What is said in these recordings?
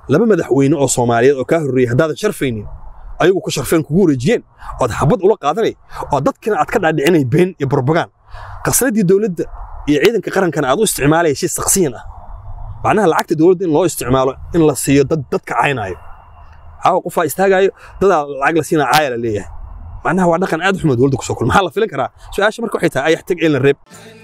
laba madaxweyne oo soomaaliyeed oo kaa horreeyey haddaadan sharfaynin ayagu ku sharfeen kugu wareejiyeen ood xabad ula qaadanay oo dadkina aad ka dhaadhicinay been iyo burbagaan qasnadii dowladda iyo ciidanka qarankana aad u isticmaalaya shay saksiyan ah macnaha lacagta dowladda in loo isticmaalo in la siiyo dad dadka caynaayo caawa qofaa istaagaayo dadaa lacag la siinaa caaya la leeyahay macnaha waa dhaqan aad u xumo dowladda kusoo kulma maxaa la filan karaa su-aasha marka waxay tahay ayax tag eelna reeb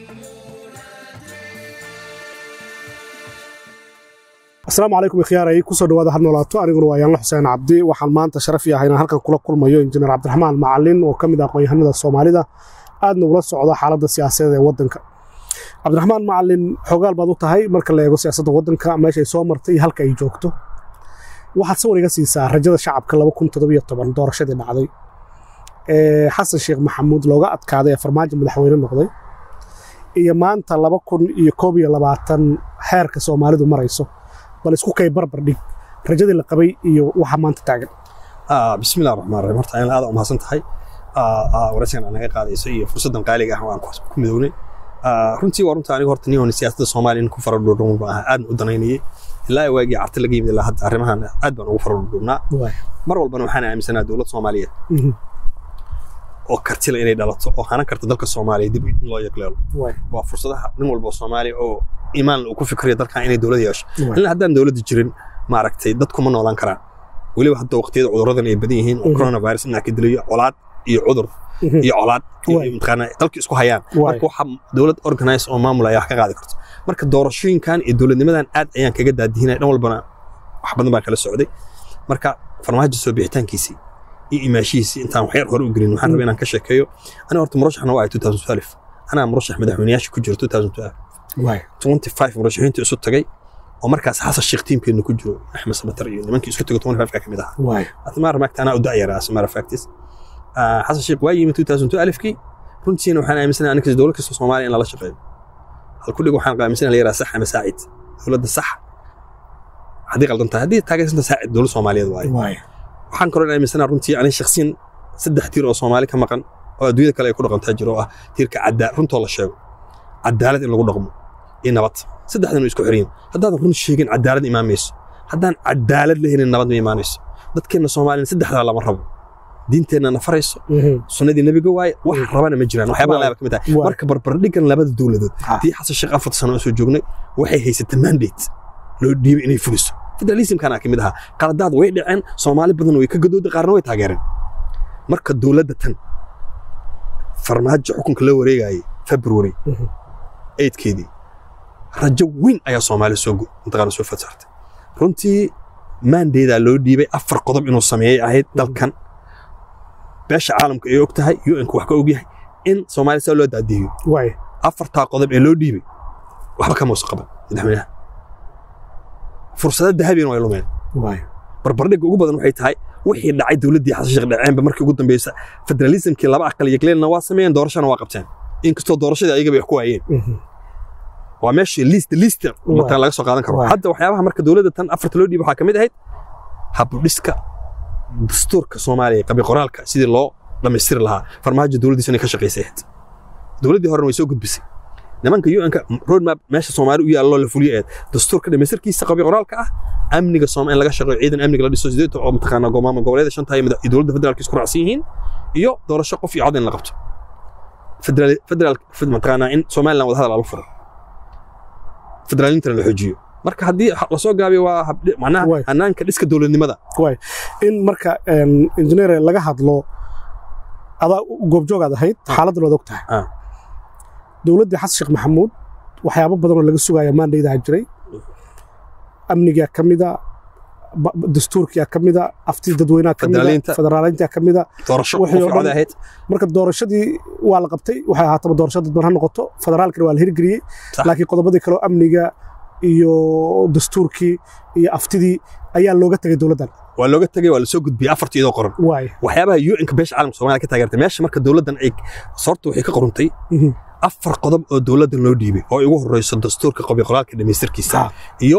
asalaamu calaykum ikhyaaray kusoo dhawaada had noolaato aniguna waa yaanla xuseen cabdi waxaan maanta sharaf yahay inaan halkan kula kulmayo injineer cabdiraxmaan macalin oo ka mid ah aqoon-yahanada soomaalida aadna ula socda xaaladda siyaasadeed ee waddanka cabdiraxmaan macalin xoogaal baad u tahay marka la eego siyaasadda waddanka meeshay soo martay iyo halka ay joogto waxaad sawir iga siisaa rajada shacabka doorashadii dhacday ee xasan sheekh maxamuud looga adkaaday ee farmaajo madaxweyne noqday iyo maanta laba kun iyo koob iyo labaatan xeerka soomaalidu marayso bal isku kay barbar dhig rajadii la qabay iyo waxa maanta taagan bismillahi raxmaan raxiim horta aad u mahadsan tahay waraysigan aad naga qaadayso iyo fursaddan qaaliga ah waan ku midownay runtii waa runta aniga horta nin siyaasadda soomaaliya ku faradhuudhuun baan ahaa aadna u danaynayay ilaa waagii carti laga yimid ilaa hadda arrimahan aad baan ugu faradhuudhuubnaa mar walbana waxaan aaminsanaa dowlad soomaaliyeed oo kartila inay dhalato oo hanan karta dalka soomaaliya dib in loo yagleelo waa fursadaha nin walba oo soomaaliya oo iimaan uu ku fikriyo dalkan inay dowlad yeesho ilaa haddaan dowladda jirin maaragtay dadku ma noolaan karaan weliba hadda waqtiyada cudurradan ay badan yihiin oo coronavirus inaa ka dilayo colaad iyo cudur iyo colaad mataqaanaa dalka isku hayaan marka waxa dowlad organize oo maamul ayaa wax ka qaadi karto marka doorashooyinkan iyo dowladnimadan aad ayaan kaga daadihinay dhan walbana wax badan baa kala socday marka farmaajo soo bixitaankiisii iyo imaashihiisii intaan waxyar hore u gelin waxaan rabaa inaan ka sheekeeyo aniga horta murashaxna waa 2012 anaa murashax madaxweynayaasha ku jiro 2012 murashaxiinta isu tagay oo markaas xasan sheekh tiimkeenu ku jiro axmed samatar iyo nimankii isku tago 25 ka mid ahaa atmaar maagta anaa u da'yaraa asmaara factis xasan sheekh waa yimid 2012kii runtiina waxaan aaminsanahay aniga dowlad kasta soomaaliya in lala shaqeeyo halku dhig waxaan aaminsanahay la yaraa sax ama saacid dowladda sax haddii qaldan tahay haddii taageersanta saacid dowlad soomaaliyeed waaye waxaan kaloo aaminsanaa runtii aniga shakhsiyan saddex tiir oo soomaali ka maqan oo adduunyada kale ay ku dhaqantaa jiro oo ah tiirka caddaa runtoo la sheego cadaalad in lagu dhaqmo iyo nabad saddexdan way isku xiriyin haddaadan run sheegin cadaalad imaamayso haddaan cadaalad la helin nabad ma imaanayso dadkeenna soomaaliyan saddexdaa lama rabo diinteenna na farayso sunnadii nebiga waaye wax rabana ma jiraan waxyaabaa laaba ka mid tahay marka barbardhigan labada dowladood tii xasan sheekh afar sano oo soo joognay waxay haysatay mandate loo dhiibay inay fuliso federalismkana ka mid ahaa qaladaad way dhaceen soomaali badan way ka gadooda qaarna way taageereen marka dowladda tan farmaajo xukunka la wareegayay february eydkeedii rajo weyn ayaa soomaali soo mataqaana soo fasaartay runtii maandeedaa loo dhiibay afar qodob inuu sameeyey ahayd dalkan beesha caalamka ay og tahay un-ku wax ka og yahay in soomaaliya saa loo daadihiyo afartaa qodob ee loo dhiibay waxba kama usa qaban madaxweynaha fursada dahabina way lumeen barbardhigga ugu badan waxay tahay wixii dhacay dowladdii xasan sheekh dhaceenba markii ugu dambeysa federalismkii laba aqal yagleelna waa sameeyeen doorashana waa qabteen inkastoo doorashadii ayagaba wax ku waayeen waa meeshii liist liista mataa laga soo qaadan karo hadda waxyaabaha marka dowladda tan afarta loo dhiiba waxaa ka mid ahayd habdhiska dastuurka soomaaliya qabi qoraalka sidii loo dhammaystiri lahaa farmaajo dowladdiisa inay ka shaqaysay ahayd dowladdii horena way soo gudbisay nimanka un-ka roadmap meesha soomaali u yaalloo la fuliyo eed dastuurka dhamaystirkiisa qabi qoraalka ah amniga sooma in laga shaqeeyo ciidan amniga la dhiso sideed oo mataqaanaa gomaama goboleeda shanta iyo dowladda federaalka isku raacsan yihiin iyo doorasho qof iyo cod in la qabto federaal federaal mataqaanaa in somaliland wada hadal lagu furo federaalintana la xoojiyo marka haddii lasoo gaabiyo waa macnaha hanaanka dhiska dowladnimada in marka injineer laga hadlo adaa goobjoogaad ahayd xaaladdan waad og tahay dowladdii xasan sheekh maxamuud waxyaabo badan oo laga sugaya maandhaydaa jiray amnigaa ka mida dastuurkiyaa ka mida aftii dadweynaha ka mida federaalintaa ka mida marka doorashadii waa la qabtay waxay ahaataba doorasho dadban ha noqoto federaalkana waa la hirgeliyey laakiin qodobadii kaleo amniga iyo dastuurkii iyo aftidii ayaa looga tegay dowladdan waa looga tegay waa lasoo gudbiyey afartii iyadoo qoran waxyaabaha un-ka beesha caalamka soomaaliya ka taageertay meesha marka dowladdan ay soorta waxay ka qoruntay afar qodob oo dowladdan loo dhiibay oo ugu horeyso dastuurka qabi qoraalka dhamaystirkiisa iyo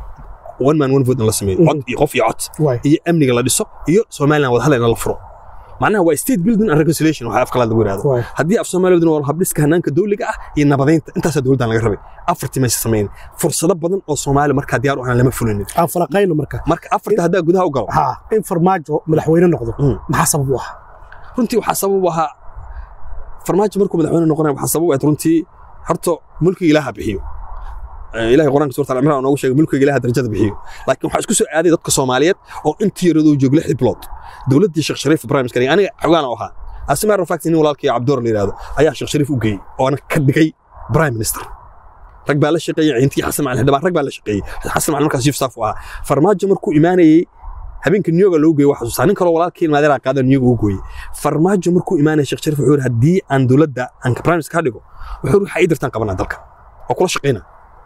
one man one vote in la sameeyo cod iyo qof iyo cod iyo amniga la dhiso iyo somaliland wadahadal in la furo macnaha waa state building and reconciliation waxa afkalaad lagu yidhahdo waay haddii af soomaaliya waa habdhiska hanaanka dowliga ah iyo nabadeynta intaasaa dowladdan laga rabay afartii maysa samayn fursado badan oo soomaali markaa diyaar u ahaan lama fulinin aan falaqayno marka marka afarta haddaa gudaha u galo ha in farmaajo madaxweyne noqdo Mm. maxaa sabab u ah runtii waxaa sabab u ahaa farmaajo markuu madaxweyne noqonaya waxaa sabab u ahayd runtii horta mulkiga ilaaha bixiyo Eh, ilahay quraanka suurta al-imraan noogu sheegay mulkiga ilaaha darajada bixiyo laakiin waxaa isku soo aaday dadka soomaaliyeed oo intii yaradoo joogla xiblood dowladdii sheekh shariif prime minister aniga xogaan u ahaa asimaar fact nin walaalkii cabdoor la yidhaahdo ayaa sheekh shariif u geeyey oona ka dhigay prime minister rag baa la shaqeeyey ciintii xasan macalin xildhibaan rag baa la shaqeeyey xasan macalin markaas chief staff u ahaa farmaajo markuu imaanayey habeenka niyooga loo geeyey waxaa xasuustaa nin kaloo walaalkii maadeeraa qaada niyooga u gooyey farmaajo markuu imaanaya sheekh shariif wuxuu yidhi haddii aan dowladda aan prime minister ka dhigo wuxuu yidhi waxaa ii dirtaan qabanaa dalka oo kula shaqayna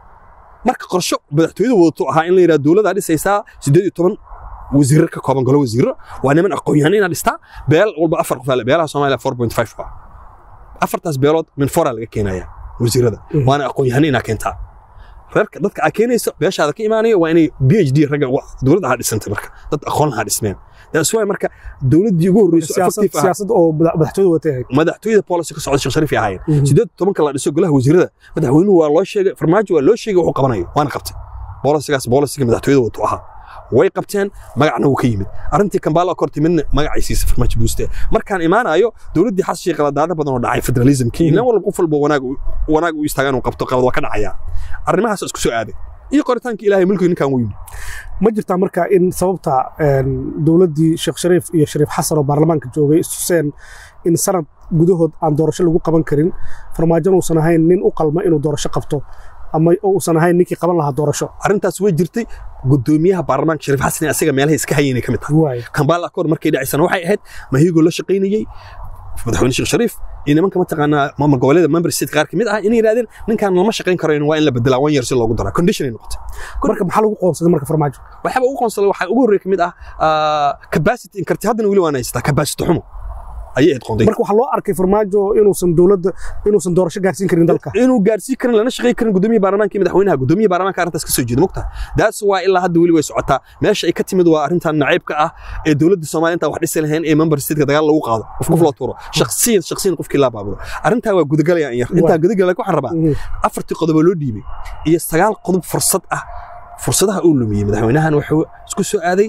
marka qorsho madaxtooyada wadato ahaa in la yidhahdo dowladdaa dhisaysaa siddeed iyo toban wasiirro ka kooban golo wasiirro waa niman aqoon-yahan inaad dhistaa beel walba afar qof ale beelaha soomaaliya four point five waa afartaas beelood min foraa laga keenaya wasiirrada Mhm. waana aqoon-yahan inaa keentaa reerka dadka aa keenaysa beeshaada ka imaanaya waa inay b h d ragga wa- dowladda ha dhisantay marka dad aqoon ha dhismeen that's why marka dowladdii ugu horreyso siyaasad effective ah siyaasad oo madax- madaxtooyada watay ahayd madaxtooyada policy ka socda sheekh shariif ay ahaayeen Mhm. sideed tobanka la dhiso golaha wasiirada madaxweynuhu waa loo sheegay farmaajo waa loo sheegay wuxuu qabanayo waana qabtay bolisigaas bolisiga madaxtooyada watuu ahaa way qabteen magacna wuu ka yimid arrintii kambaala kor timidna magacay siisa farmaajo buuste markaan imaanayo dowladdii xas shii qaladaada badan oo dhacay federalismkii Mhm. nin walba qof walba wanaag u- wanaag u istaagaan uu qabto qalad waa ka dhacaya arrimahaas isku soo aaday iyo qoritaanka ilaahay mulkiga ninkan wuu yimid ma jirtaa marka in sababta een, dowladdii sheekh shariif iyo shariif xasan oo baarlamaanka joogay istuseen in sanad gudahood aan doorasho lagu qaban karin farmaajona uusan ahayn nin u qalma inuu doorasho qabto ama uusan ahayn ninkii qaban lahaa doorasho arrintaas way jirtay gudoomiyaha baarlamaanka shariif xasan ee asiga meelaha iska hayeenay ka mid tahay waay kambaala koor markay dhacaysana waxay ahayd mahigoo la shaqaynayey madaxweyne sheekh shariif iyo nimanka mataqaanaa maamul goboleeda member state qaar ka mid ah inay yidhahdeen ninkaan lama shaqayn karayn waa in la bedelaa one year si loogu daraa condition ay noqotay marka maxaa lagu qoonsaday marka farmaajo waxaaba ugu qoonsaday waxaa ugu horreeya ka mid ah ah, capacity in karti haddana weli waan haystaa capacity xumo ayay ahayd qoonday marka waxaa loo arkay farmaajo inuusan dowladda inuusan doorasho gaarsiin karin dalka inuu gaarsiin karin lana shaqayn karin gudoomiyaha baarlamaanka iyo madaxweynaha gudoomiyaha baarlamaanka arrintaas ka soo jeeda mogta daas waa ilaa hadda weli way socotaa meesha ay ka timid waa arrintan nacaybka ah ee dowladda soomaaliya intaan wax dhisi lahayn ee member stateka dagaal lagu qaado qof qof loo tuuro shakhsiyan shakhsiyan qofkii laa baabulo arrintaa waa gudagalaya in yar intaa gudagalaya waxaan rabaa Mhm. afartii qodobo loo dhiibay iyo sagaal qodob fursad ah fursadaha uu lumiyey madaxweynahan wuxuu isku soo aaday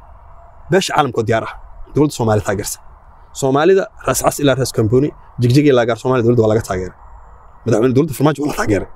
beesha caalamkoo diyaar ah dowladda soomaaliya taageersan soomaalida raas cas ilaa raas kamboni jigjig ilaa gaar soomaaliya dowladda waa laga taageeray madaxweyne dowladda farmaajo waa la taageeray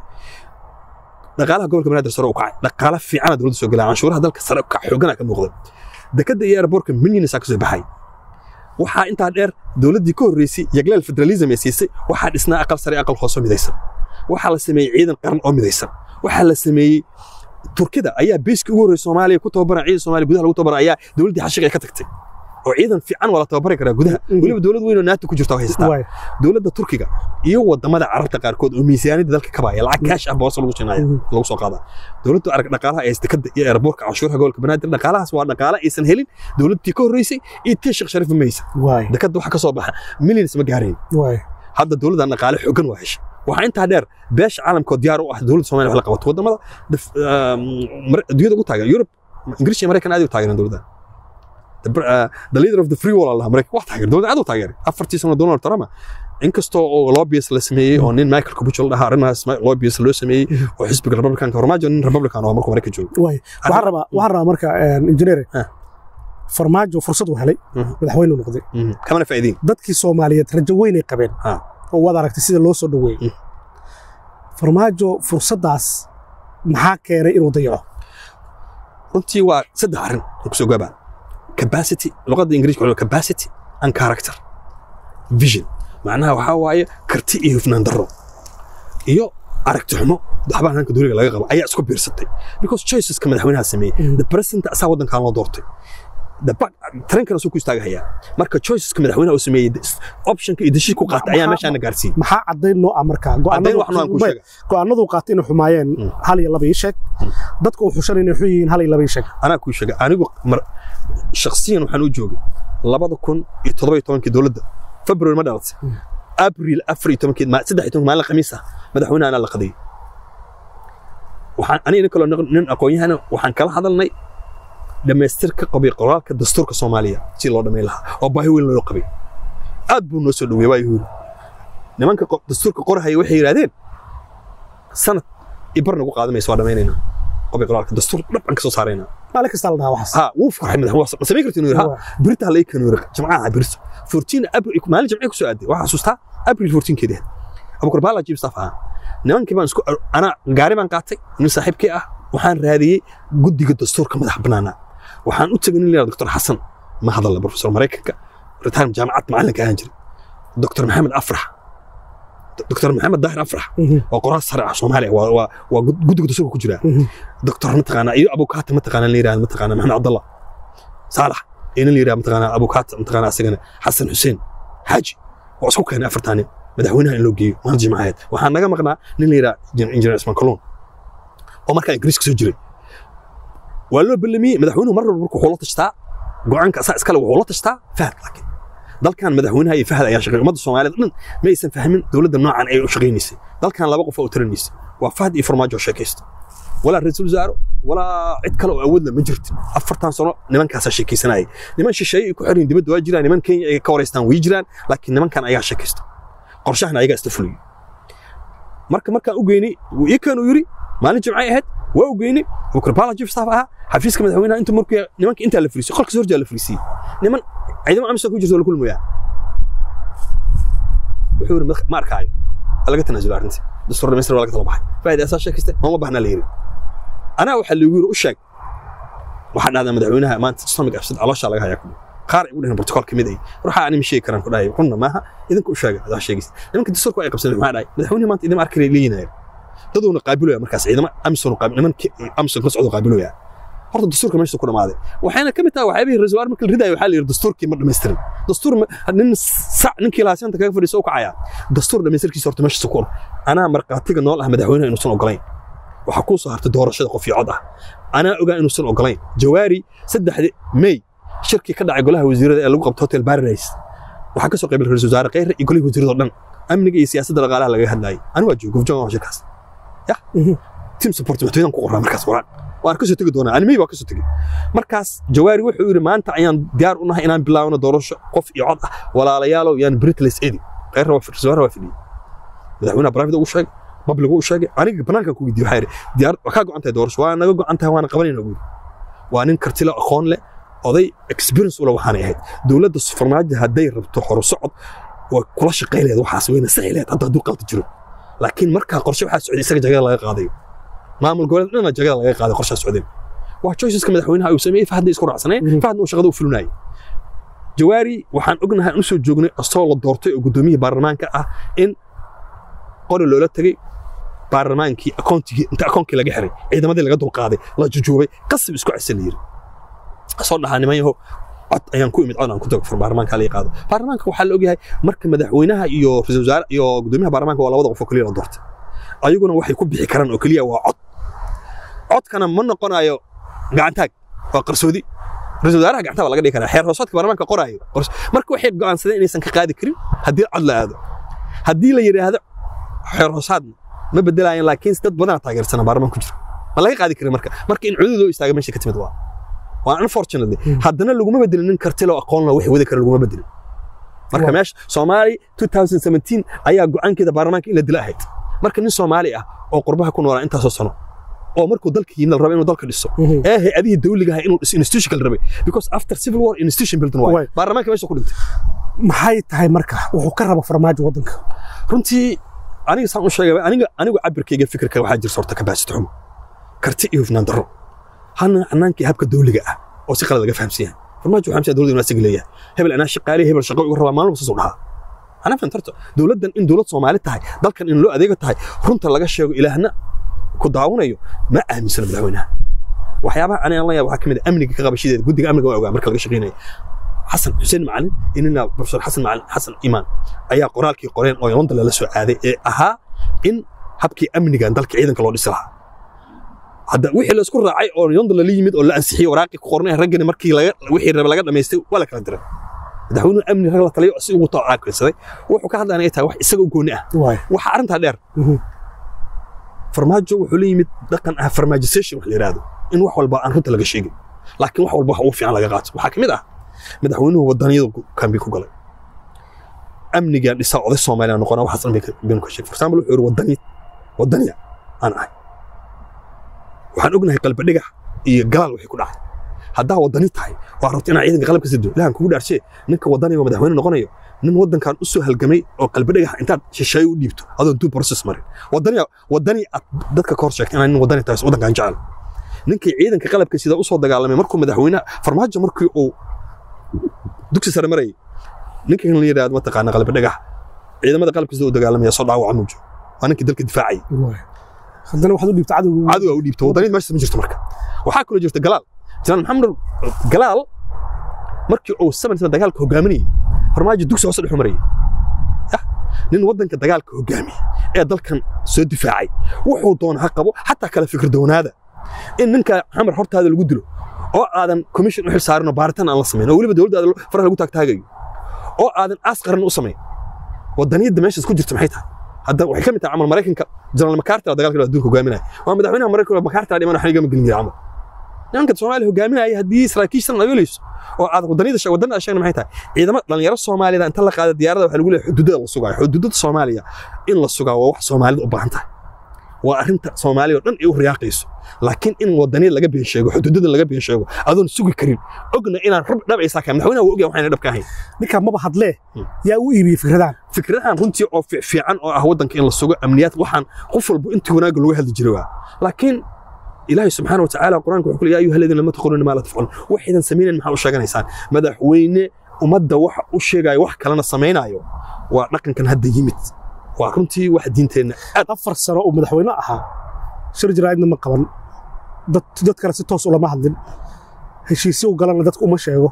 dhaqaalaha gobolka banaadir sare u kacay dhaqaala fiicana dowladda soo gelaya canshuuraha dalka sare u kac xoogana ka muuqday dekadda iyo airbortka milyanisa ka soo baxay waxaa intaa dheer dowladdii ka horreysay yagleel federalism ee siisay waxaa dhisnaa aqal sare aqal hoose oo midaysan waxaa la sameeyey ciidan qaran oo midaysan waxaa la sameeyey turkida ayaa beyska ugu horreysay soomaaliya ku tababaran ciidan soomaaliya gudaha lagu tababaran ayaa dowladdii xashiga ay ka tagtay oo ciidan fiican waa la tababari karaa gudaha Mhm. weliba dowlad weyn oo naata ku jirta oo haysataa waay dowladda turkiga iyo wadamada carabta qaarkood oo miisaaniyadda dalka kabaya lacag kaash ah boose lagu siinaya Mhm. lagu soo qaadaa dowladdu arag dhaqaalaha ee dekada iyo airbortka canshuuraha gobolka banaadir dhaqaalahaas waa dhaqaala aysan helin dowladtii ka horreysay iyo tii sheekh shariif ma haysa waay dekada waxa ka soo baxa millions ma gaarayn waay hadda dowladdan dhaqaale xooggan waa heshay waxaa intaa dheer beesha caalamkoo diyaar u ah dowladda soomaaliya wax la qabato wadamada daf- ah, mar- adduunyada ugu taageeran yurub ingiriis iyo maraykan aad u taageeran dowladdan The br- ah, the leader of the free world allah maraykan wax taageer dowladda aad u taageeray afartii sano donald trump inkastoo oo lobbyist la sameeyey oo nin michael kubucho la dhahaa arrimahaas ma- lobbyist loo sameeyey oo xisbiga republicanka farmaajo nin republican oo markuu maraykan joogo waay waxaan rabaa waxaan rabaa marka een, injineere Ah. farmaajo fursad uu helay Mhm. madaxweyne noqday Mhm. kamana faa'iideyn dadkii soomaaliyeed rajo weyn ay qabeen Ah. oo waad aragtay sida loo soo dhoweeyey Mm. farmaajo fursaddaas maxaa keenay inuu dayaco runtii waa saddex arrin oo kusoo gaabaa capacity luqadda ingiriiska waxaa capacity and character vision macnaha waxaa waaye karti iyo hufnaan darro iyo aragti xumo waxbaa hanka dowliga laga qabo ayaa isku biirsatay because choiceska madaxweynaha sameeyey Mm. the president asaa waddankan loo doortay The back- tareenkana soo ku istaagahayaa marka choiceska madaxweynaha uu sameeyey optionka iyo deshiis ku qaatay ayaa Maxaa- meeshaana gaarsiiyey maxaa caddayn noo ah marka Caddayn wax noocan kuu sheega. go'aanadu qaatay inay xumaayeen Mm. hal iyo laba ii sheeg dadka uu xushan inay xun yihiin hal iyo laba ii sheeg anaa kuu sheega anigu mar- shakhsiyan waxaan u joogay labada kun iyo toddoba iyo tobankii dowladda february ma dhalatay Mm. abril afar iyo tobankeed ma- saddex iyo tobank maalin khamiis ah madaxweynaha anaa la qadayay waxaan aniga nin kaloo nin- nin aqoon-yahana waxaan kala hadalnay dhammaystirka qabi qoraalka dastuurka soomaaliya si loo dhammayn lahaa oo baahi weyn loo qabay aad buu noo soo dhaweeyey waa yuhuudi nimanka qo- dastuurka qorahaya waxay yidhahdeen sanad ibar nagu qaadamaysa waa dhammaynaynaa qabi qoraalka dastuur dhabcan ka soo saaraynaa maalin kasta la dhahaa waxaas ها wuu farxay madax ma samayn karti inuu yidhaha birita halay kan yidhaha jamcaha birta 14 abril maalin jamcii ku soo aaday waxaa xasuustaa abril 14 keedii abukar baala jiib staff ahaa nimankii baan isku ana gaari baan qaatay nin saaxiibkii ah waxaan raadiyey guddiga dastuurka madax bannaana waxaan u tegay nin la yidhahdo doctor xasan ma hadalla professor maraykanka ritaan jaamacad macalinka ahaan jiray doctor maxamed afrax doctor maxamed daahir afrax waa qoraal sare ah soomaaliya waa waa waa guddiga dastuurka ku jira دكتور متقانا ايو ابو كات متقانا اللي يراه متقانا محمد عبد الله صالح إن اللي يراه متقانا ابو كات متقانا سجن حسن حسين حاجي واسكو كان افرتاني مدحوينها ان لو جيو ما جماعات waxaan naga maqnaa nin la yiraahdo engineer Ismaan Kalon oo markaa Ingiriis ka soo jiray waa loo ballamiyey madaxweynuhu mar walba markuu wuxuu la tashtaa go'aanka asaa iskale wuxuu la tashtaa fahad laakiin dalkan madaxweynaha iyo fahad ayaa shaqeeyay ummadda Soomaaliyeed dhan ma aysan fahmin dowladda noocan ay u shaqeynaysay dalkan laba qof oo tirinaysay waa fahad iyo farmaajo sheekaysta walaa ra-iisul wasaaro walaa cid kale oo awoodla ma jirtin afartan sano nimankaasaa sheekaysanayay niman shisheeye ay ku xiran dibadda waa jiraan niman kenya ay ka wareystaan way jiraan laakiin nimankan ayaa sheekaysta qorshahana ayagaa isla fuliyey marka markaan u geynay wuu ii keen uu yidhi maalin jimcay ahayd waa u geynay bukar baala chief staff ahaa xafiiska madaxweynaha inta markuu nimanka intaa la fariisiyey qolka horjaa la fariisiyey niman ciidamo amisom ku jirto la kulmayaa wuxuu yidhi ma arkaayo laga tanaasulo arrintii dastuur dhamaystir waa laga tala baxay faa'ida asaa sheekaystay nooma bahnaa la yidhi anaa waxaa lagu yiri u sheeg waxaa dhahdaa madaxweynaha maanta stomach absad calooshaa laga hayaa kudhi qaar ay u dhaheen protocol kamid ay waxaa ani ma sheegi karaan ku dhahay runna maaha idinka u sheega adaa sheegaysa nimanka dastuurka ay qabsadeen maxaa dhahay madaxweynaha maanta idin arkay leeyinaya dadoona qaabilaya markaas ciidamo amisom qaabil niman amisom ka socdo qaabilaya horta dastuurka meesha ku dhamaaday waxayna ka mid tahay waxyaabihii ra-iisul wasaar marka la ridayo waxaa la yidhi dastuurkii ma dhammaystirin dastuur nin sac ninkii lahaasanta kaga fadhiisa u kacayaa dastuur dhammaystirkiisa horta meesha ku anaa markhaatiga nool ah madaxweynaha inuusan ogolayn waxaa kuu soo hartay doorashada qof iyo cod ah anaa ogaa inuusan ogolayn jawaari saddexdi may shirkii ka dhacay golaha wasiirada ee lagu qabto hotel paradise waxaa ka soo qaybay ra-isul wasaare kheyre iyo golihii wasiirada oo dhan amniga iyo siyaasadda dhaqaalaha laga hadlayay ani waa joogo gofjoon waa shirkaas ya team support madaxweynahan ku qoraa markaas waan waan ka soo tegi doonaa ani may waa ka soo tegi markaas jawaari wuxuu yidhi maanta ayaan diyaar u nahay inaan bilaabno doorasho qof iyo cod ah walaalayaalow yaan britles edi kheyre waa wasaare waa fidhiyey madaxweynaha private ugu sheegay public uu sheegay aniga banaanka ku weydiiyay waxaa yidhi diyaar waa kaa go'an tahay doorasho waa naga go'an tahay waana qabanayna guuri waa nin karti leh aqoon leh oday experience ula waxaanay ahayd dowladda farmaajo hadday rabto horu socod way kula shaqay leed waxaas wayna saxi leed hadda hadduu qalti jiro laakiin markaa qorshe waxaa socday isaga jagada laga qaadayo maamul goboleed dhana jagada laga qaaday qorshaa socdeen waa choiceska madaxweynaha uu sameeyey fahadda isku raacsaneen fahadna uu shaqada u fulinayay jawaari waxaan ognahay u soo joognay asagoo la doortay oo gudoomiyihii baarlamaanka ah in qori loola tegey baarlamaankii akoonkii inta akoonkii laga xiray ciidamadii laga dulqaaday la jujuubay qasab isku cisa la yiri soo dhahaa niman yaho cod ayaan ku imid cod aan ku tago fur baarlamaanka la qaado baarlamaanka waxaa la ogyahay marka madaxweynaha iyo ra'iisul wasaare iyo gudoomiyaha baarlamaanka waa labada qof oo kaliya la doortay ayaguna waxay ku bixi karaan oo kaliya waa cod codkana ma noqonayo gacantaag waa qarsoodi ra-isul wasaaraha gacanta waa laga dhigi karaa xeer hoosaadka baarlamaanka qoraayo marka waxay go'aansadeen inaysan ka qaadi karin haddii cod la aado haddii la yidhaahdo xeer hoosaadna ma bedelaayeen laakiin dad badan taageersana baarlamaan ku jira ma laga qaadi karin marka marka in cudud loo istaaga meesha ka timid waa waa unfortunately haddana laguma bedelin nin kartilo aqoon la wixii wadi kara laguma bedelin marka meesha soomaali 2017 ayaa go'aankeeda baarlamaanka in la dila ahayd marka nin soomaali ah oo qurbaha ku noolaa intaasoo sano oo markuu dalka yimid la rabo inuu dalka dhiso ee hay-adihii dawliga ahaa inuu dhiso institution la rabay because after civil war institution building waay baarlamaanka meesha ku dhintay maxay tahay marka wuxuu ka raba farmaajo waddanka runtii aniga saan u sheegay aniga aniga cabirkayga fikirka waxaa jirta horta kabaasito xumo karti iyo hufnaan darro hana hanaankii habka dawliga ah oo si qalad laga fahamsan yahay farmaajo waxaa hamsiya dowladda inuu asiga leeyahay hebel anaa shaqaale hebel shaqo igu rabaa maalin walba saasuu dhahaa anaa fahantarto dowladdan in dowlad soomaali tahay dalkan in loo adeego tahay runta laga sheego ilaahna ku daawanayo ma aaminsana madaxweynaha waxyaabaha aniga la yaab waxaa ka mid ah amniga ka qabashadeeda guddiga amniga waa ogaa marka laga shaqeynaya xasan xuseen macalin inina profesor xasan macalin xasan imaan ayaa qoraalkii qoreen oo london lala soo aaday ee ahaa in habkii amnigan dalka ciidanka loo dhisi lahaa hadda wixii la isku raacay oo london lala yimid oo la ansixiyey waraaqii ku qornay raggani markii laga wixii raba laga dhamaystay waa la kala diray madaxweynuhu amni rag la taliyo si ugu tacaaqilsaday wuxuu ka hadlaanaya tahay wax isaga u gooni ah waxa arrintaa dheer farmaajo wuxuu la yimid dhaqan ah farmaajisation wax la yidhaahdo in wax walba aan runta laga sheegin laakiin wax walba wax ugu fiican laga qaato waxaa ka mid ah madaxweynuhu wadaniyadu kambi ku galay amnigaan dhisaa oday soomaaliya noqona waxaas dhan baynu ka sheegay for example wuxuu yidhi wadani wadaniya aan ahay waxaan ognahay qalba dhigax iyo galaal wixii ku dhacay haddaa wadani tahay waa rabta inaa ciidanka qalabka sido ilahan kugu dhaarshe ninka wadaniga madaxweyne noqonayo nin wadankan u soo halgamay oo qalba dhigax intaad shisheeye u dhiibto adoo duu process marin wadaniya wadani aad dadka ka hor sheegtay inaa nin wadani tahay wadankan jecel ninkii ciidanka qalabka sida u soo dagaalamay markuu madaxweynaha farmaajo markii uu dugsi sare marayay ninkan la yidhaahdo mataqaana qalbi dhagax ciidamada qalabka sida u dagaalamaya soo dhaawaca muujo waa ninkii dalka difaacayay haddana waxaad u dhiibta cadowga cadowga u dhiibta wadaniyad meeshaas ma jirto marka waxaa kaloo jirta galaal janaan maxamed galaal markii uu saman sana dagaalka hogaaminayay farmaajo dugsi hoose dhexu marayay nin wadanka dagaalka hogaamiyey ee dalkan soo difaacay wuxuu doona ha qabo xataa kala fikir doonaada in ninka xamar hortaada lagu dilo oo aadan commission u xil saarinoo baaritaan aan la samayn oo weliba dowladdaada faraha lagu taagtaagayo oo aadan aas qaran u samayn wadaniyadda meeshaas ku jirta maxay tahay hadda waxay ka mid tahay camal maraykanka jenaraal makarta dagaalka adduunka hogaaminaya waa madaxweynaha maraykanka makarta dhiman waxna igama gelin jira camal nimanka soomaaliya hogaaminaya haddii saraakiishan ayooleyso oo aad wadaniyada wadanada sheegna maxay tahay ciidamo dhalinyaro soomaalida inta la qaada diyaarada waxaa lagu leeyahay xuduudada la sugaayo xuduudada soomaaliya in la sugaa waa wax soomaalida u baahan tahay waa arrinta soomaaliya oo dhan ay u riyaaqayso laakiin in wadaniyad laga been sheego xuduudada laga been sheego adoon sugi karin ogna inaan rab dhab aysaa kaa madaxweynaha waa ogyahay waxayna dhab ka ahayn ninkaa maba hadlee yaa u iibiyey fikradahan fikradahan runtii oo fiican oo ah waddanka in la sugo amniyaad waxaan qof walba intii wanaagga lagu hadli jiray waa laakiin ilaahay subxaana watacaala qur-aanka wuxuu yaa ayuha aladiina lama taquluuna maa laa tafcaluun waxaydan samaynayn maxaa u sheeganaysaan madaxweyne ummadda waxa u sheegaayo wax kalena samaynaayo waa dhaqankan hadda yimid waa runtii wax diinteenna aad afar sano uu madaxweyne ahaa shir jaraa'idna ma qaban dad dad kale si toos ulama hadlin heshiisyo u galana dadka uma sheego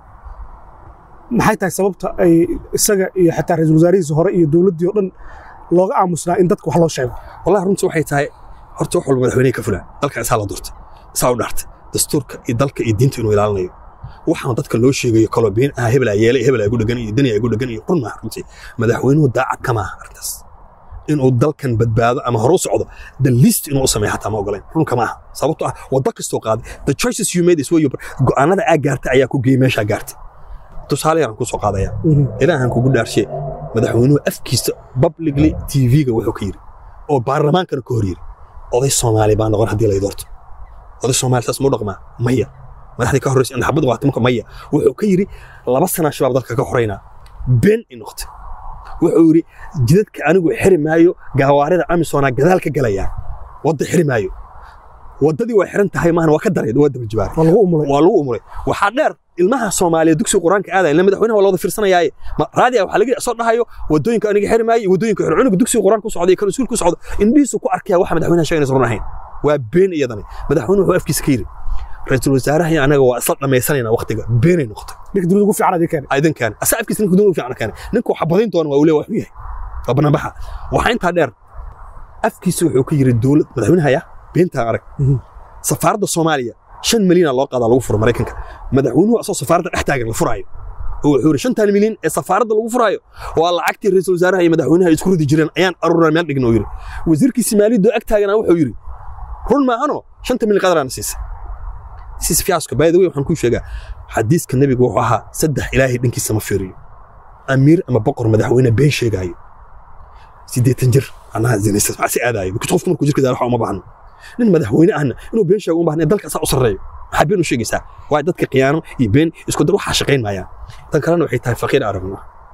maxay tahay sababta ay isaga iyo xataa ra-iisul wasaarihiisa hore iyo dowladdii oo dhan looga aamusnaa in dadka wax loo sheego wallahi runtii waxay tahay horta wax walba madaxweynehi ka fulaan dalka isaa la doortay isaa u dhaartay dastuurka iyo dalka iyo diinta inuu ilaalinayo waxaan dadka loo sheegayo kaloo been ah hebel yeelay hebel igu dhagan iyo dani igu dhagan iyo qurun maaha runtii madaxweynuhu daacad kama aha arrintaas inuu dalkan badbaado ama hore u socdo the least inuu u sameeyo xataa ma ogolayn runka maaha sababtoo ah waddo kastoo qaaday the choices you made is where you go'aanada aa gaartay ayaa ku geeyey meeshaa gaartay tusaale yaraan kusoo qaadaya ilaahan kugu dhaarshe madaxweynuhu afkiisa publicly tv-ga wuxuu ka yiri oo baarlamaankana ka hor yiri oday soomaali baa noqon haddii lay doorto oday soomaali saas mau dhaqmaa maya madaxdii ka horreysa in xabad qaatay marka maya wuxuu ka yiri laba sanaa shabaab dalka ka xoraynaa been ay noqotay wuxuu yidhi jidadka anigu xiri maayo gaawaarida amisoonaa gadaal ka galayaa wadda xiri maayo waddadii waa xiran tahay maahan waa ka daray waa daba jibaar waa lagu umulay waa lagu umuray waxaa dheer ilmaha soomaaliya dugsiga qur-aanka aadaya ila madaxweynaha waa la wada fiirsanayaaye raadiya waxaa laga soo dhahayo waddooyinka aniga xiri maayo iyo waddooyinka xir cunuga dugsiga qur-aanka ku socda iyo kan iskuulka ku socda indhihiisu ku arkaya waxa madaxweynaha sheeganaysa run ahayn waa been iyadani madaxweynuhu wuxuu afkiisa ka yidhi ra-iisul wasaaraha iyo anaga waa isla dhammaysanayna waqtiga beenay noqotay ninka dunida ugu fiican adii keenay aydan keenay asa afkiisa ninka dunida ugu fiican keenay ninka waxa badayn doona waa uu leeyahay waxuu yahay waa banaanbaxa waxaa intaa dheer afkiisa wuxuu ka yidhi dowlad madaxweynahaya beentaa arag safaaradda soomaaliya shan milyan loo qaadaa lagu furo maraykanka madaxweynuhu asoo safaaradda dhex taagan la furaayo oo wuxuu yidhi shantan milyan ee safaaradda lagu furaayo waa lacagtii ra-iisul wasaaraha iyo madaxweynaha ay isku ridi jireen ayaan aruuraa meel dhigna uu yidhi wasiirkiisi maaliyadoo ag taagana wuxuu yidhi run maahano shanta milyan qadaraana siisa siis fiyaasku by the way waxaan kuu sheegaa xadiiska nebiga wuxuu ahaa saddex ilaahay dhankiisa ma fiiriyo amiir ama boqor madaxweyne been sheegaayo siddeetan jir annaha zinaysta maxaa si aadaayo because qofku markuu jirka daalaxa uma baahno nin madaxweyne ahna inuu been sheego uma baahna dalka asaa u sarreeyo maxaa been u sheegaysaa waa dadka khiyaano iyo been isku dar waxaa shaqayn maayaan tan kalena waxay tahay faqiir aragno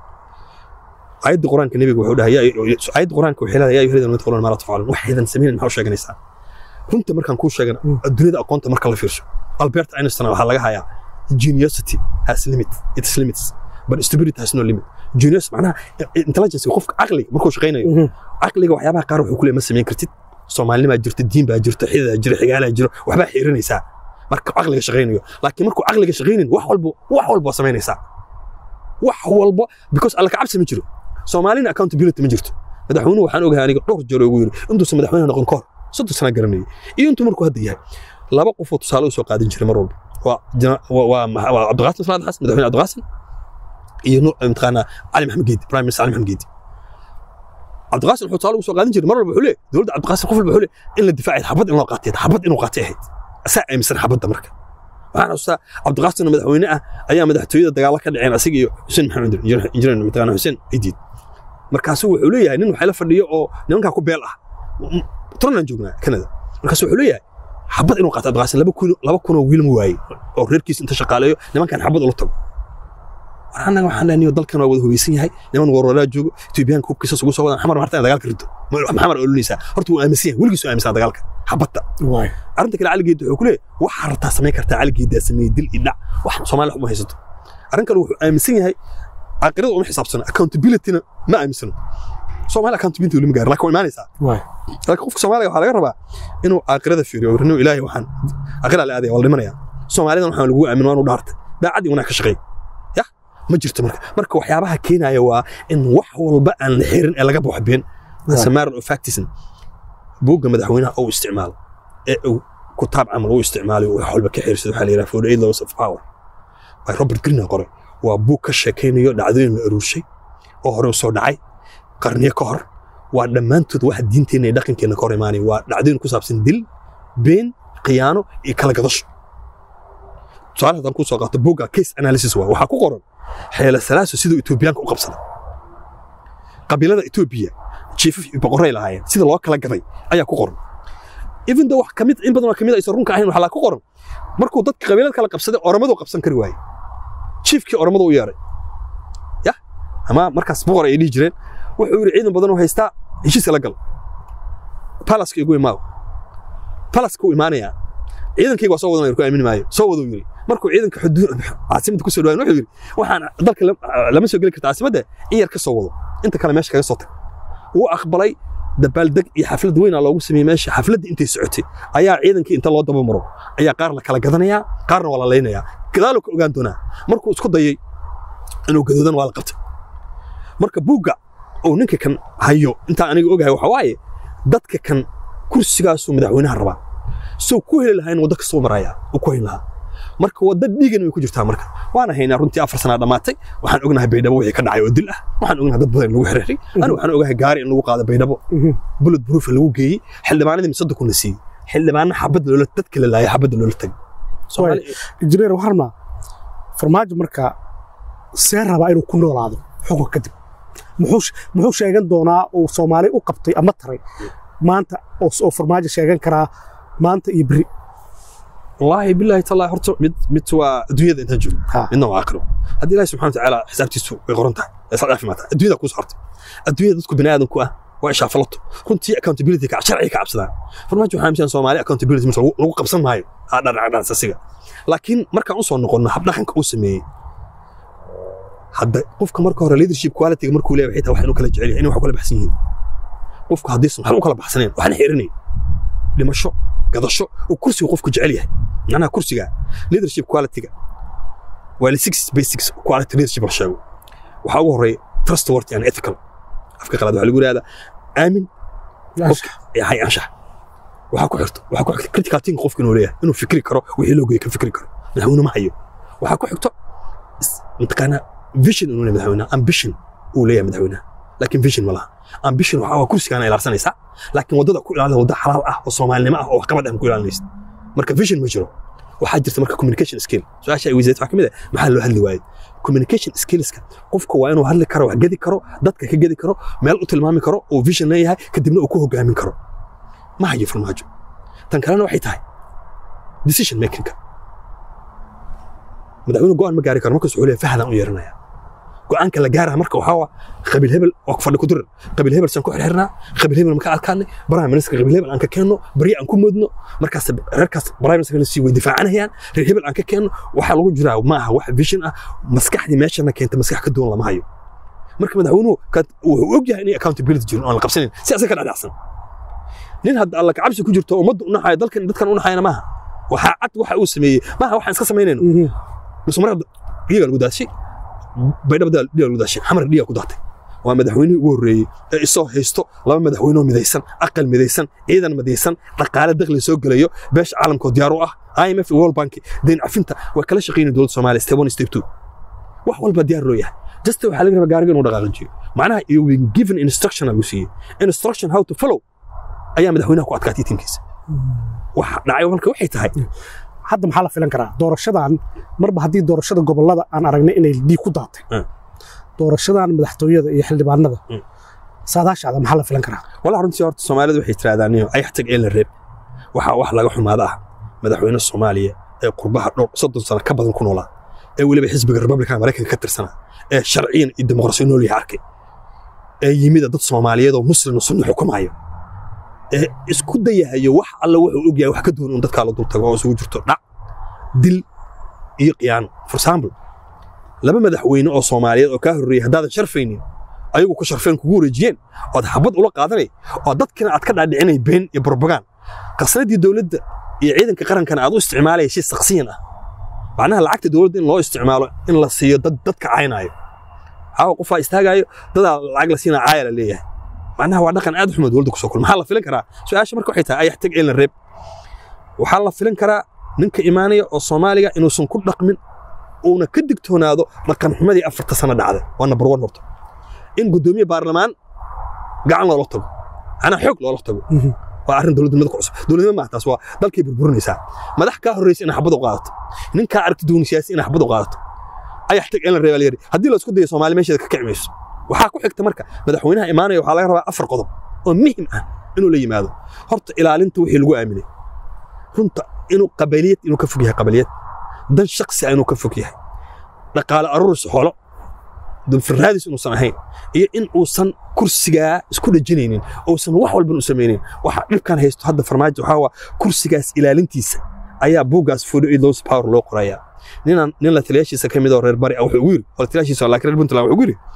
aayadda qur-aanka nebiga wuxuu dhahay aayadda qur-aanka waxay leedahay yaa ayuha alladina taquluuna maa laa tafcaluun waxaydan samaynayn maxaa u sheeganaysaa runta markaan kuu sheegana adduunyada aqoonta marka la fiirso albert einstein waxaa laga hayaa geniosity has limit its limits but stupidity has no limit genius macnaha intelligence qofka caqliga markuu shaqaynayo caqliga waxyaabaha qaar wuxuu ku leeyahay ma samayn kartid soomaalinimaa jirta diin baa jirta xidaa jira xigaalaa jiro waxbaa xiirinaysaa marka caqliga shaqaynayo laakiin markuu caqliga shaqaynin wax walba wax walba waa samaynaysaa wax walba because alla ka cabsi ma jiro soomaalina accountability ma jirto madaxweynuhu waxaan ogahay aniga dhowr jeer ugu yiri intuusan madaxweynaha noqon kahor soddon sana garanayay iyo intuu markuu hadda yahay laba qofoo tusaale u soo qaadan jiray mar walba waa waa cabdiqaasim salaad xasan madaxweyne cabdiqaasim iyo mataqaanaa cali maxamed geedi prime minister cali maxamed geedi cabdiqaasim wuxuu tusaale ugu soo qaadan jiray mar walba wuxuu leeyahay dowladda cabdiqaasim qof walba wuxuu leeyahay in la difaacay xabad in loo qaatay xabad inuu qaatay ahayd asaa aaminsan xabadda marka waxaan xasuustaa cabdiqaasimna madaxweyne ah ayaa madaxtooyada dagaalo ka dhaceen asiga iyo xuseen maxamed injineer mataqaana xuseen cidiid markaasu wuxuu leeyahay nin waxay la fadhiyo oo nimankaa ku beel ah toronaan joognaa kanada markaasu wuxuu leeyahay xabad inuu qaato cabdiqaasim laba kun laba kun oo wiil ma waaye oo reerkiisa inta shaqaaleeyo nimankan xabad ula tago war annaga waxaan leenahay dalkan waa wada hubeysan yahay niman warwaraa joogo etoobiyaanka hubkiisa ugu soo wadaan xamar marta in dagaalka rido maxamar olinaysaa horta wuu aaminsan yahay weligiis aaminsan dagaalka xabadda waay arrinta kale caligeed wuxuu ku leeyahay waxaa rabtaa samayn kartaa caligeedaa sameeyey dil iyo dhac wax soomaaliya wax uma haysato arrin kale wuxuu aaminsan yahay caaqirada uma xisaabsana accountabilityna ma aaminsano soomaaliya accountability weli ma gaarin laakiin waa imaanaysaa waay laakiin qofka soomaaliga waxaa laga rabaa inuu caaqirada fiiriyo warino ilaahay waxaan caaqiraa la aadaya waa la dhimanaya soomaalidan waxaan lagu aamin waa inuu dhaartay daacadii wanaag ka shaqeey ya ma jirto marka marka waxyaabaha keenaya waa in wax walba aan la xirin ee laga baxo been Right. samaar of factism buugga madaxweynaha uu isticmaalo ee uu kutaab camal uu isticmaalayo wax walba ka xirsado waxaa la yidhaha for eight laws of power by robert greene qoray waa buug ka sheekaynayo dhacdooyin la aruurshay oo hore u soo dhacay qarniyo ka hor waa dhammaantood waxa diinteenna iyo dhaqankeenna ka hor imaanaya waa dhacdooyin ku saabsan dil been khiyaano iyo kala gadasho tusaale haddaan kuu soo qaato buugga case analysis waa waxaa ku qoran xeela salaaso siduu etoobiyaanka u qabsaday qabiilada etoobiya jiifaf iyo boqorray lahaayeen sida loo kala gaday ayaa ku qoran even though wax kamid in badan oo kamid aysan runka ahayn waxaa la ku qoran markuu dadka qabiilada kala qabsaday oromadu qabsan kari waaye jiifkii oromadu u yeeray ya ama markaas boqor ay dhihi jireen wuxuu yidhi ciidan badan oo haystaa heshiiska la gal palaska igu imaaw palaska u imaanayaa ciidankayga waa soo wadanaya ku aamini maayo soo waduu yidhi markuu ciidanka xuduud caasimadda ku soo dhawaan wuxuu yidhi waxaan dalka lam- lama soo geli karta caasimadda in yar ka soo wado inta kale meesha kaga soo tag wuu aqbalay dabaaldeg iyo xaflad weyn aa loogu sameeyey meesha xafladda intay socotay ayaa ciidankii inta loo daba maro ayaa qaar la kala gadanayaa qaarna waa la laynayaa gadaaluu ka ogaan doonaa markuu isku dayay inuu gadoodan waa la qabtay marka buugga uu ninka kan hayo intaan aniga ogahay waxa waaye dadka kan kursigaasuu madaxweynaha rabaa soo ku heli lahayn waddo kasoo maraya uu ku heli lahaa marka wadda dhiigan way ku jirtaa marka waana haynaa runtii afar sanaa dhammaatay waxaan ognahay baydhabo wixii ka dhacay oo dil ah waxaan ognahay dad badan in lagu xiriiray anigu waxaan ogahay gaari in lagu qaado baydhabo bullet proof lagu geeyey xildhibaanadii misada kuna siiyey xildhibaano xabad loola dadka la laayay xabadda loola tagay Soomaali- injineer waxaan rabnaa farmaajo marka see rabaa inuu ku noolaado xukunka kadib muxuu sh- muxuu sheegan doonaa uu soomaali u qabtay ama taray maanta oo s- oo farmaajo sheegan karaa maanta iyo beri والله بالله تالله horta mid mid waa adduunyada intaan joogo Ha. midna waa aakhiro haddii ilaahi subxana watacaala xisaabtiisu way qoran tahay ee sad caafimaad tahay adduunyada kuu saartay adduunyada dadku bini aadanku ah waa ishaafalato runtii accountability ka sharciga ka cabsadaan farmaajo waxaa amisan soomaali accountability marka lagu lagu qabsan maayo aa dhanacdhaas asiga laakiin markaan usoo noqonno habdhaqanka uu sameeyey hadda qofka marka hore leadership quality markuu leeyahay xitaa wax inuu kala jecel yahay inay wax kala baxsan yihiin qofku haddiisan waxba u kala baxsaneen waxna xirinay dhimasho gadasho uu kursiga qofku jecel yahay macnaha kursiga leadership quality-ga waa la six basics quality leadership la sheego waxaa ugu horeeya trustworthy and ethical afka qalaad waxaa lagu yidhahdaa aamin qofka hay anshax waxaa ku xigto waxaa ku xigto critical thinking qofka inuu leeyahay inuu fikri karo wixii loo geeyay ka fikri karo madaxweyne ma hayo waxaa ku xigto is- mataqaanaa vision inuu leeyahay madaxweynaha ambition uu leeyahay madaxweynaha laakiin vision ma laha ambition waxaa waa kursigaana ilaalsanaysaa laakiin waddada ku ilaalida wadda xalaal ah oo soomaalinimo ah oo waxqabad ah ku ilaalinaysa marka vision ma jiro waxaa jirta marka communication skill su-aasha ay weysayd waxaa ka mid ah maxaa loo hadli waayey communication skillska qofka waa inuu hadli karo wax gedi karo dadka ka gedi karo meel u tilmaami karo oo vision leeyahay kadibna uu ku hogaamin karo ma hayo farmaajo tan kalena waxay tahay decision makingka madaxweyne go'aan ma gaari karo markaas wuxuu leeyahay fahdaan u yeeranaya go'aanka la gaaraha marka waxaa waa qabiil hebel waa ku fadhi ku dirir qabiil hebel saan ku xirxirnaa qabiil hebel maka adkaanay prime minister qabiil hebel aan ka keenno bari aan ku moodno markaas reerkaas prime minister la sii way difaacanayaan reer hebel aan ka keenno waxaa lagu jiraa ma aha wax vision ah maskaxdii meeshana keenta maskax ka duwan lama hayo marka madaxweynuhu ka- wuxuu og yahay inay accountability jirin oo aan la qabsanayn si asaga ka dhacdhacsan nin hadda alla kacabsi ku jirto ummadda u naxayo dalkan dadkan u naxayana maaha waxaa cad waxa uu sameeyey maaha waxaan iska samaynayno musumar dhiiga lagu daashay baydhaba dhiiga lagu daashay xamar dhiiga ku daatay waa madaxweynihii ugu horreeyey ee isoo haysto laba madaxweynoo midaysan aqal midaysan ciidan midaysan dhaqaale dakhli soo gelayo beesha caalamkoo diyaar u ah IMF iyo World Bank deyn cafinta waa kala shaqeynaya dowladda Soomaaliya step one step two wax walba diyaar loo yahay just waxaa laga rabaa gaariga inuu dhaqaaqajiyo macnaha you been given instruction lagu siiyey instruction how to follow ayaa madaxweynaha ku adkaatay tiimkiisa waxa dhacay marka waxay tahay hadda maxaa la filan karaa doorashadan marba haddii doorashada gobollada aan aragnay inay dhiig ku daatay Mm. doorashadan madaxtooyada iyo xildhibaanada Mm. saadaashaada maxaa la filan karaa walaa runtii horta soomaalidu waxay tirahdaan niyo ayax tag ee la reeb waxaa wax laga xumaada ah madaxweyne soomaaliya ee qurbaha dhowr soddon sano ka badan ku noolaa ee weliba xisbiga republican maraykanka ka tirsanaa ee sharciyan iyo dimuqrasiyo nool yahay arkay ee yimida dad soomaaliyeed oo muslim oo sunni xukumayo ee isku dayahayo wax alla wuxuu ogyahay wax ka duwan un dadkaa la dul tago oo isugu jirto dhac dil iyo khiyaano for example laba madaxweyne oo soomaaliyeed oo kaa horreeyey haddaadan sharfaynin ayagu ku sharfeen kugu wareejiyeen ood xabad ula qaadanay oo dadkina aad ka dhaadhicinay been iyo propagand qasnadii dowladda iyo ciidanka qarankana aad u isticmaalaya shay shakhsiyan ah macnaha lacagta dowladda in loo isticmaalo in la siiyo dad dadka caynaayo caawa qofaa istaagaayo dadaa lacag la siinaa caaya la leeyahay macnaha waa dhaqan aad u xumo dowladda kusoo kul maxaa la filan karaa su-aasha marka waxay tahay ayax tag eelan reeb waxaa la filan karaa ninka imaanaya oo soomaaliga inuusan ku dhaqmin uuna ka digtoonaado dhaqan xumadii afarta sano dhacday waa number one horta in guddoomiye baarlamaan gacan loola tago anaa xoog loola tago waa arrin dowladnimada ku cusub dowladnimo maaha taas waa dalkay burburinaysaa madax kaa horreysa inay xabad u qaadato nin kaa aragti duwan siyaasi inay xabad u qaadato ayax tag in la reebaa layidhi haddii la isku dayo soomaali meesheeda ka kici mayso waxaa ku xigta marka madaxweynaha imaanaya waxaa laga rabaa afar qodob oo muhim ah inuu la yimaado horta ilaalinta wixii lagu aaminay runta inuu qabaliyad inuu ka fog yahay qabaliyad dan shaksi ah inuu ka fog yahay dhaqaale aruuris xoolo dunfirraadis inuusan ahayn iyo in uusan kursigaa isku dhejinaynin uusan wax walban u samaynin waxa dhibkan haysto hadda farmaajo waxaa waa kursigaas ilaalintiisa ayaa buuggaas fudo idos power loo qorayaa ninaan nin la taliyaashiisa ka mid oo reer bari ah wuxuu ugu yiri oo la taliyaashiisa laakiin reer puntland wuxuu ugu yiri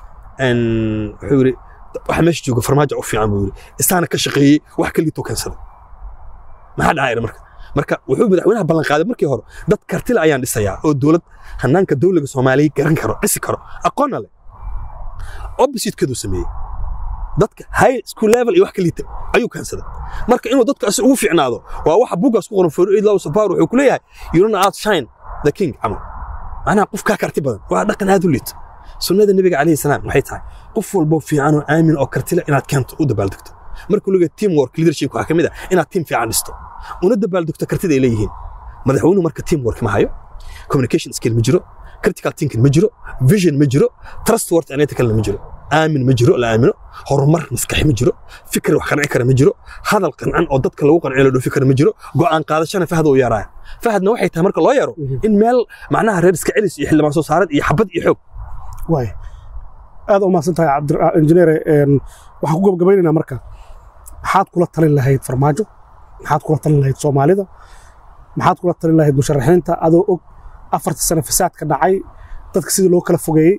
n wuxuu yiri waxa meesha jooga farmaajo u fiican buu yiri isaana ka shaqeeyey wax ka liitoo keensaday maxaa dhacayna marka marka wuxuu madaxweynaha ballan qaaday markii hore dad kartile ayaan dhisayaa oo dowlad hanaanka dowliga soomaaliya garan karo dhisi karo aqoonna leh oppositekeeduu sameeyey dadka high school level iyo wax ka liita ayuu keensaday marka inuu dadkaasi ugu fiicnaado waa waxa buuggaas ku qoran for aid laws of power wuxuu ku leeyahay you don't outshine the king camal macnaha qof kaa karti badan waa dhaqan aad u liito sunnada nebiga calayhi salaam waxay tahay qof walboo fiican oo aamin oo kartile inaad keento u dabaaldegto markuu leeyahay team work leadership waxaa ka mid ah inaad team fiican dhisto una dabaaldegto kartida ay leeyihiin madaxweynuhu marka team work ma hayo communication skill ma jiro critical thinking ma jiro vision ma jiro trustworthy analyticalna ma jiro aamin ma jiro la aamino horumar maskaxi ma jiro fikir wax qanci kara ma jiro hadal qancan oo dadka lagu qanciyo la dhoofi kara ma jiro go'aan qaadashana fahad uu yaaraaya fahadna waxay tahay marka loo yaro in meel macnaha reer iska celis iyo xildhibaan soo saarad iyo xabad iyo xoog waay aad u mahadsan tahay cabdiinjineere waxaan ku gabagabaynaynaa marka maxaad kula talin lahayd farmaajo maxaad kula talin lahayd soomaalida maxaad kula talin lahayd musharaxiinta adoo og afarta sano fasaadka dhacay dadka sidii loo kala fogeeyey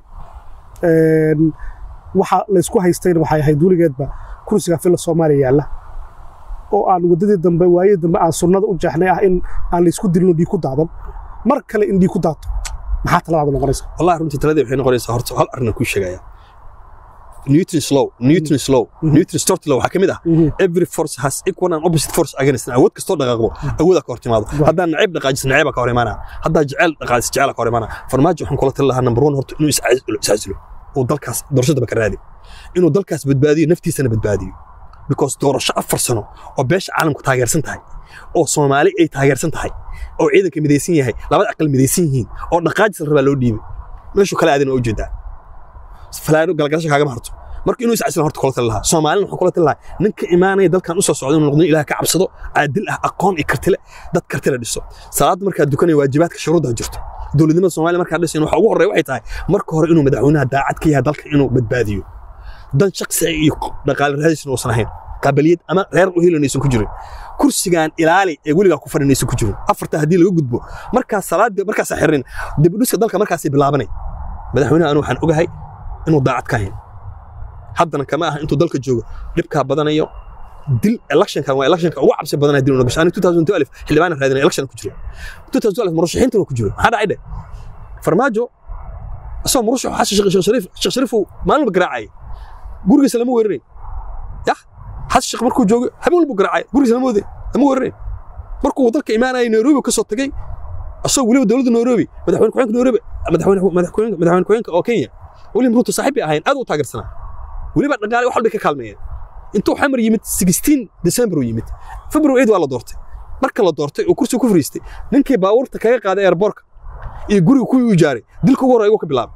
waxa laysku haystayna waxay ahayd weligeedba kursiga filla soomaaliya yaalla oo aan waddadii dambe waayadii dambe aan sunnada u jeexnay ah in aan laysku dilino dhiig ku daadan mar kale in dhiig ku daato maxaa taladaada noqonaysa wallahi runtii taladii waxay noqonaysaa horta hal arrin aan kuu sheegaya Newton's law Newton's law Newton's third law waxaa ka mid ah every force has equal and opposite force against an awood kastoo dhaqaaqdo awooda ka hor timaado haddaan nacayb dhaqaajiso nacayba ka hor imaanaa haddaa jecel dhaqaajiso jecela ka hor imaanaa farmaajo waxaan kula tali lahaa number one horta inuu iscasilo uu dalkaas doorashadaba ka raadi inuu dalkaas badbaadiyo naftiisana badbaadiyo because doorasho afar sano oo beesha caalamku taageersan tahay oo soomaali ay taageersan tahay oo ciidanka midaysan yahay labada aqal midaysan yihiin oo dhaqaajis la rabaa loo dhiibay meeshuu kala aadin oo ujeedaa falaano galgalasho kaagama harto marka inuu iscasilan horta kula tali lahaa soomaalina waxaan kula tali lahaa ninka imaanaya dalkan u soo socda inuu noqdo ilaah ka cabsado caadil ah aqoon iyo kartile dad kartile dhiso salaadda markaad dukanaya waajibaadka shuruudda jirto dowladnimada soomaaliya markaad dhisayn waxa ugu horreeya waxay tahay marka hore inuu madaxweynaha daacad ka yahay dalka inuu badbaadiyo dan shaksi iyo dhaqaale raadisna uusan ahayn qabiliyad ama reer u helanaysan ku jirin kursigan ilaali ee weligaa ku fadhinaysan ku jirin afarta haddii laga gudbo markaas salaada markaas xirin dib u dhiska dalka markaasay bilaabanay madaxweynaha anu waxaan ogahay inuu daacad ka hayn haddana kama aha intuu dalka joogo dhibkaa badanayo dil electionkan waa electionka ugu cabsi badanaya dil una gasho ani 2012 xildhibaan raadinay election ku jiro 2012 murashaxiintana ku jiro maxaa dhacay dhe farmaajo asoo murashax xasan sheekh shariif sheekh shariif maalin garaacay gurigiisa lama weeraray yah xasan sheekh markuu joogo habeen walbuu garaacay gurigiisa lama waday lama weeraray markuu dalka imaanayay nairobi ka soo tagay asoo weliba dowladda nairobi madaxweyne ku-xigeenka nairobi madaxweyne madaxweyne ku-xigeenka oo kenya william ruto saaxiib bay ahayn aad u taageersanaa weliba dhaqaale wax walbay ka kaalmeeyeen intuu xamar yimid 16 december uu yimid february 8 waa la doortay marka la doortay oo kursi ku fariistay ninkii baabuurta kaga qaaday airborka iyo guriga kuwii u jaaray dilka ugu horreeya ka bilaabay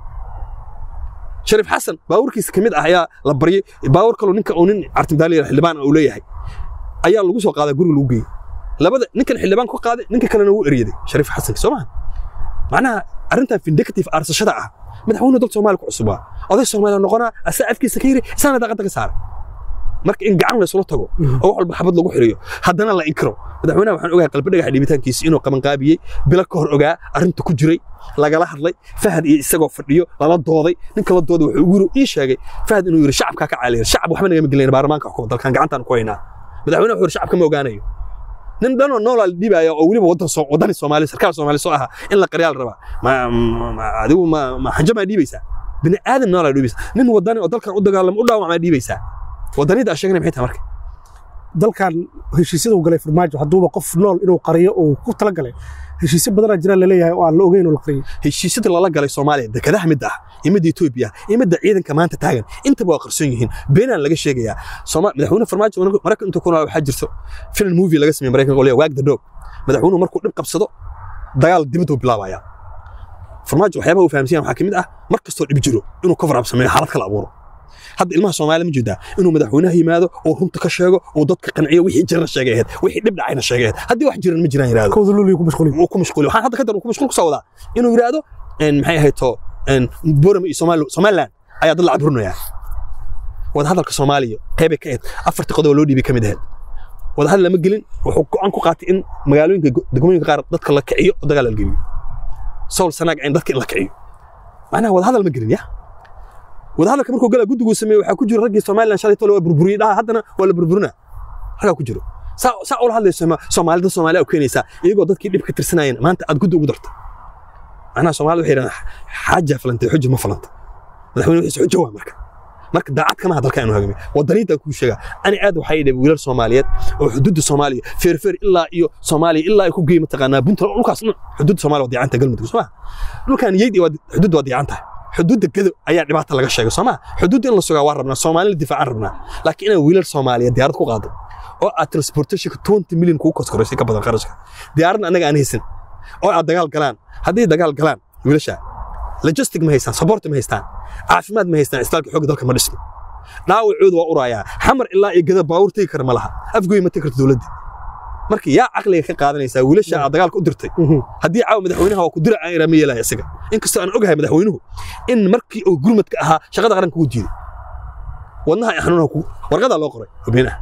shariif xasan baabuurkiisa ka mid ah ayaa la baryay baabuur kaloo ninka uu nin cartimdaaliya xildhibaan uu leeyahay ayaa lagu soo qaaday guriga lagu geeyey labada ninkan xildhibaan ku qaaday ninka kalena wuu eryaday shariif xasan soo maha macnaha arrintan vindictive aarsashada ah madaxweynuhu dal soomaaliya ku cusubaa oday soomaaliya noqonaa asaa afkiisa ka yiri isaana daaqadda ka saaray marka in gacan laysula tago oo wax walba xabad lagu xiriyo haddana la inkiro madaxweynaha waxaan ogahay qalbi dhagaxa dhiibitaankiisa inuu qabanqaabiyey bilo ka hor ogaa arrinta ku jiray lagala hadlay fahad iyo isagoo fadhiyo lala dooday ninka la dooday wuxuu ugu ii sheegay fahad inuu yiri shacabkaa ka caaliya shacab waxba nagama gelin baarlamaanka xukuma dalkan gacantaan ku haynaa madaxweynaha wuxuu yiri shacabka ma ogaanayo nin dhanoo noolaa la dhiibaya oo weliba wadan soo wadani soomaali sarkaal soomaali soo aha in la qaryaal rabaa ma adigu ma ma xanja maa dhiibaysaa bini aadan noolaa dhiibaysaa nin wadani oo dalkan u dagaalamo u dhaawacmaa dhiibaysaa wadanida aan sheegnay maxay tahay marka dalkan heshiisyada uu galay farmaajo hadduuba qof nool inuu qariyo uu ku talagalay heshiisyo badanaa jiraan laleeyahay oo aan la ogeyn oo la qariyay heshiisyada lala galay soomaaliya dekedaha midda ah iyo midda etoobiya iyo midda ciidanka maanta taagan intaba waa qarsoon yihiin beenaan laga sheegayaa madaxweyne farmaajo maraykan intuu ku nool waxaa jirto film movie laga sameeyey maraykanka oo leeyahay waag the dog madaxweynuhu markuu dhib qabsado dagaal dibadda uu bilaabayaa farmaajo waxyaabaha uu fahamsan yahay waxaa ka mid ah mar kastoo dhib jiro inuu cover up sameeyo xaalad kala abuuro hadda ilmaha soomaaliya ma jeedaa inuu madaxweynaha yimaado oo runta ka sheego oo dadka qanciyo wixii jirana sheegay ahayd wixii dhib dhacayna sheegay ahayd haddii wax jiran ma jiraan yiraahdo kowda luliyo ku mashquulin uu ku mashquuliyo waxaan hadda ka dar uu ku mashquul ku soo wadaa inuu yiraahdo maxay ahayd to borama iyo somaliland ayaa dad la caburinayaa wadahadalka soomaaliya qeybay ka ahayd afartii qodob loo dhiibay ka mid ahayd wadahadal lama gelin wuxuu go'aan ku qaatay in magaalooyinka degmooyinka qaar dadka la kiciyo oo dagaal la geliyo sool sanaag in dadka in la kiciyo macnaha wadahadal ma gelin ya wadahadalka markuu galaa guddigu sameeyey waxaa ku jira raggii somaliland shalay tole waa burburiyey dhaha haddana waa la burburinaa raggaa ku jiro saa saa ula hadlayso soomaalida soomaaliya u keenaysaa iyagoo dadkii dhib ka tirsanayeen maanta aad guddi ugu darta macnaha soomaalida waxay yidhahdaan xaaja falantay xujo ma falanta madaxweyne wixiisa xujo waa marka marka daacad kama dalka inuu hagamiyo wadaniinta kuu sheega ani aad waxay dhibay wiilal soomaaliyeed oo xuduudda soomaaliya feerfeer ilaa iyo soomaaliya ilaa ay ku geey mataqaanaa puntland dhulkaas xuduudda soomaaliya waa diicanta galmudug soo ma dhulkan yeyd xuduudda waa diican tahay xuduudda gado ayaa dhibaata laga sheegay soo ma xuduudda in la sugaa waa rabnaa soomaalina difaacaan rabnaa laakiin inaan wiilal soomaaliya diyaarad ku qaado oo aad transportationka 20 milyan kugu koskoraysay ka badan qarashka diyaaradna anaga aan haysan oo aad dagaal galaan haddii dagaal galaan wiilasha logistic ma haystaan support ma haystaan caafimaad ma haystaan isbitaalka xoogga dalka ma dhisno dhaawacoodu waa urayaa xamar ilaa iyo gada baawur tegi kara ma laha afgoy ma tegi karto dowladda marka yaa caqliga ka qaadanaysaa wiilasha aad dagaalka u dirtay haddii caawa madaxweynaha waa ku dira aan iraa ma yeelaya isaga inkastoo aan ogahay madaxweynuhu in markii uu gurmadka ahaa shaqada qaranka uu diiday wadnaha ay xanuunaha ku warqadaa loo qoray hubeenaha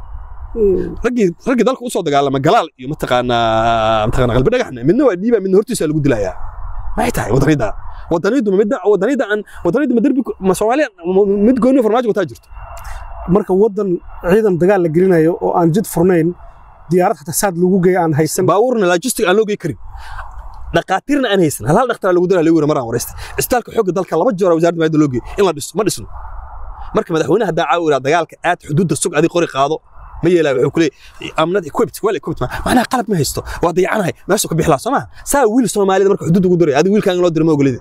raggii raggii dalka usoo dagaalama galaal iyo mataqaanaa mataqaanaa qalbi dhagaxna midna waa dhiiba midna hortiisa lagu dilayaa maxay tahay wadanida wadanida midda wadanida aan wadanida ma derbi ma Soomaaliya mid gooni farmaajo wataa jirto marka wadan ciidan dagaal la gelinayo oo aan jid furnayn diyaarad xataa saad lagu geeyo aan haysan baawurna logistic aan loo geey karin dhaqaatiirna aan haysan hal hal dhaqtar lagu diraa lagu maraan wareystay isbitaalka xoogga dalka laba jeer wasaaradda maayada loo geey in la dhiso ma dhisno marka madaxweynaha daa caawira dagaalka aad xuduudda sug adi qori qaado ma yeelaa wuxuu ku leeyahay amnad equipped well equipped macnaha qalab ma haysto waa dayacanahay meesha ku bixlaa soo maha saa wiil soomaalida marka xuduudda ugu diray adiga wiilkaan loo diro ma ogolida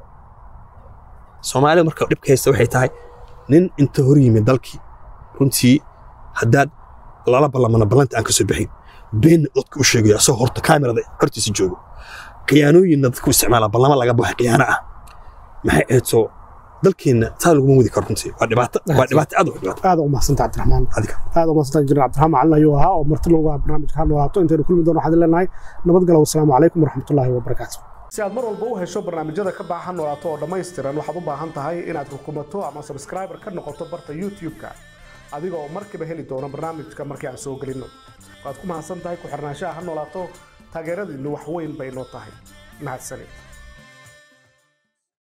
soomaalida marka dhibka haysta waxay tahay nin inta hor yimid dalkii runtii haddaad lala ballamana ballanta aan ka soo bixin beenna dadka u sheegayo asagoo horta kaamirada hortiisa joogo khiyaanooyinna dadku isticmaala ballama laga baxay khiyaano ah maxay ahayd soo dalkeenna saa laguma wadi karo runtii waa dhibaato waa dhibaato aad u dhibaato aad u mahadsantaha cabdiraxmaan adiga aad u mahadsantaha injineer cabdiraxmaan macalin ayuu ahaa oo marti loogu ahaa barnaamijka ha noolaato intaynu kulmi doono waxaan leenahay nabadgalo wasalaamu calaykum waraxmatullaahi wabarakaatu si aad mar walba u hesho barnaamijyada ka baahan noolaato oo dhammaystiran waxaad u baahan tahay inaad rukumato ama subscriber ka noqoto barta youtube-ka adiga oo markiiba heli doono barnaamijka markii aan soo gelinno waad ku mahadsan tahay ku xirnaanshaha ha noolaato taageeradiinnu wax weyn bay noo tahay mahadsanid